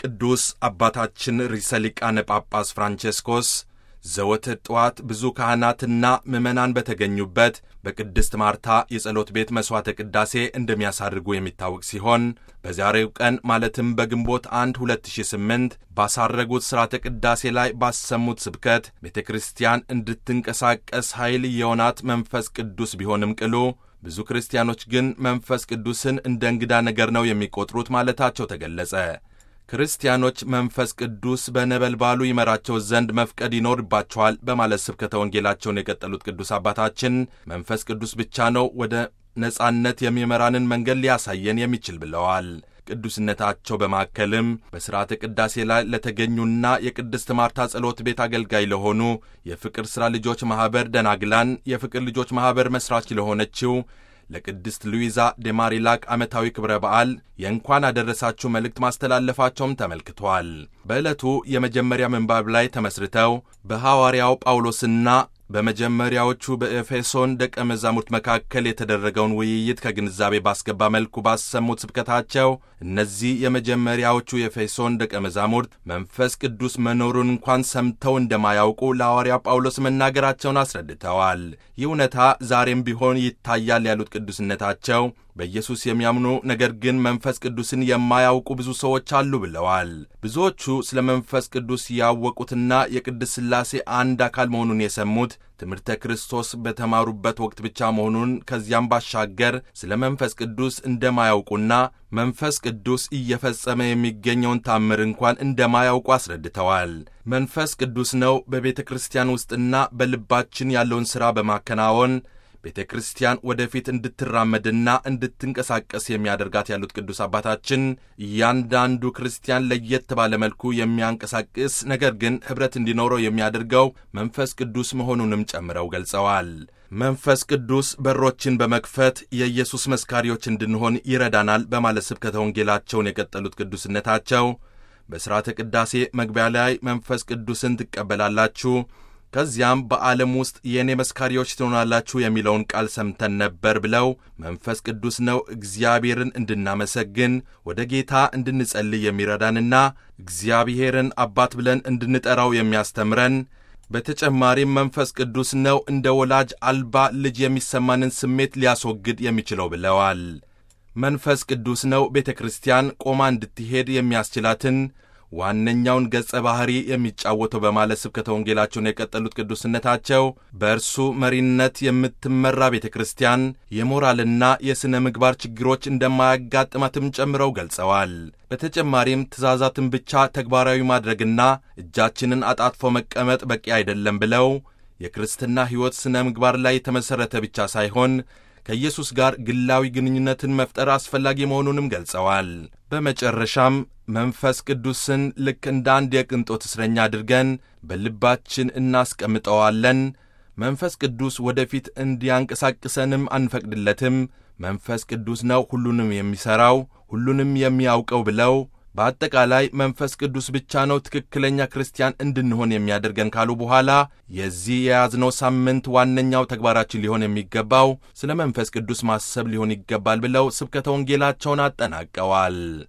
ቅዱስ አባታችን ርዕሰ ሊቃነ ጳጳስ ፍራንቼስኮስ ዘወትር ጠዋት ብዙ ካህናትና ምዕመናን በተገኙበት በቅድስት ማርታ የጸሎት ቤት መሥዋዕተ ቅዳሴ እንደሚያሳርጉ የሚታወቅ ሲሆን በዛሬው ቀን ማለትም በግንቦት 1 2008 ባሳረጉት ሥርዓተ ቅዳሴ ላይ ባሰሙት ስብከት ቤተ ክርስቲያን እንድትንቀሳቀስ ኃይል የሆናት መንፈስ ቅዱስ ቢሆንም ቅሉ ብዙ ክርስቲያኖች ግን መንፈስ ቅዱስን እንደ እንግዳ ነገር ነው የሚቆጥሩት ማለታቸው ተገለጸ። ክርስቲያኖች መንፈስ ቅዱስ በነበልባሉ ይመራቸው ዘንድ መፍቀድ ይኖርባቸዋል በማለት ስብከተ ወንጌላቸውን የቀጠሉት ቅዱስ አባታችን መንፈስ ቅዱስ ብቻ ነው ወደ ነጻነት የሚመራንን መንገድ ሊያሳየን የሚችል ብለዋል። ቅዱስነታቸው በማከልም በሥርዓተ ቅዳሴ ላይ ለተገኙና የቅድስት ማርታ ጸሎት ቤት አገልጋይ ለሆኑ የፍቅር ሥራ ልጆች ማኅበር ደናግላን የፍቅር ልጆች ማኅበር መሥራች ለሆነችው ለቅድስት ሉዊዛ ዴማሪላክ ዓመታዊ ክብረ በዓል የእንኳን አደረሳችሁ መልእክት ማስተላለፋቸውም ተመልክቷል። በዕለቱ የመጀመሪያ ምንባብ ላይ ተመስርተው በሐዋርያው ጳውሎስና በመጀመሪያዎቹ በኤፌሶን ደቀ መዛሙርት መካከል የተደረገውን ውይይት ከግንዛቤ ባስገባ መልኩ ባሰሙት ስብከታቸው እነዚህ የመጀመሪያዎቹ የኤፌሶን ደቀ መዛሙርት መንፈስ ቅዱስ መኖሩን እንኳን ሰምተው እንደማያውቁ ለሐዋርያ ጳውሎስ መናገራቸውን አስረድተዋል። ይህ እውነታ ዛሬም ቢሆን ይታያል ያሉት ቅዱስነታቸው በኢየሱስ የሚያምኑ ነገር ግን መንፈስ ቅዱስን የማያውቁ ብዙ ሰዎች አሉ ብለዋል። ብዙዎቹ ስለ መንፈስ ቅዱስ ያወቁትና የቅድስት ሥላሴ አንድ አካል መሆኑን የሰሙት ትምህርተ ክርስቶስ በተማሩበት ወቅት ብቻ መሆኑን ከዚያም ባሻገር ስለ መንፈስ ቅዱስ እንደማያውቁና መንፈስ ቅዱስ እየፈጸመ የሚገኘውን ታምር እንኳን እንደማያውቁ አስረድተዋል። መንፈስ ቅዱስ ነው በቤተ ክርስቲያን ውስጥና በልባችን ያለውን ሥራ በማከናወን ቤተ ክርስቲያን ወደፊት እንድትራመድና እንድትንቀሳቀስ የሚያደርጋት ያሉት ቅዱስ አባታችን እያንዳንዱ ክርስቲያን ለየት ባለ መልኩ የሚያንቀሳቅስ ነገር ግን ኅብረት እንዲኖረው የሚያደርገው መንፈስ ቅዱስ መሆኑንም ጨምረው ገልጸዋል። መንፈስ ቅዱስ በሮችን በመክፈት የኢየሱስ መስካሪዎች እንድንሆን ይረዳናል በማለት ስብከተ ወንጌላቸውን የቀጠሉት ቅዱስነታቸው በሥርዓተ ቅዳሴ መግቢያ ላይ መንፈስ ቅዱስን ትቀበላላችሁ ከዚያም በዓለም ውስጥ የእኔ መስካሪዎች ትሆናላችሁ የሚለውን ቃል ሰምተን ነበር ብለው መንፈስ ቅዱስ ነው እግዚአብሔርን እንድናመሰግን ወደ ጌታ እንድንጸልይ የሚረዳንና እግዚአብሔርን አባት ብለን እንድንጠራው የሚያስተምረን በተጨማሪም መንፈስ ቅዱስ ነው እንደ ወላጅ አልባ ልጅ የሚሰማንን ስሜት ሊያስወግድ የሚችለው ብለዋል። መንፈስ ቅዱስ ነው ቤተ ክርስቲያን ቆማ እንድትሄድ የሚያስችላትን ዋነኛውን ገጸ ባህሪ የሚጫወተው በማለት ስብከተ ወንጌላቸውን የቀጠሉት ቅዱስነታቸው በእርሱ መሪነት የምትመራ ቤተ ክርስቲያን የሞራልና የሥነ ምግባር ችግሮች እንደማያጋጥማትም ጨምረው ገልጸዋል። በተጨማሪም ትእዛዛትን ብቻ ተግባራዊ ማድረግና እጃችንን አጣጥፎ መቀመጥ በቂ አይደለም ብለው የክርስትና ሕይወት ሥነ ምግባር ላይ የተመሠረተ ብቻ ሳይሆን ከኢየሱስ ጋር ግላዊ ግንኙነትን መፍጠር አስፈላጊ መሆኑንም ገልጸዋል። በመጨረሻም መንፈስ ቅዱስን ልክ እንደ አንድ የቅንጦት እስረኛ አድርገን በልባችን እናስቀምጠዋለን። መንፈስ ቅዱስ ወደፊት እንዲያንቀሳቅሰንም አንፈቅድለትም። መንፈስ ቅዱስ ነው ሁሉንም የሚሠራው፣ ሁሉንም የሚያውቀው ብለው በአጠቃላይ መንፈስ ቅዱስ ብቻ ነው ትክክለኛ ክርስቲያን እንድንሆን የሚያደርገን ካሉ በኋላ የዚህ የያዝነው ሳምንት ዋነኛው ተግባራችን ሊሆን የሚገባው ስለ መንፈስ ቅዱስ ማሰብ ሊሆን ይገባል ብለው ስብከተ ወንጌላቸውን አጠናቀዋል።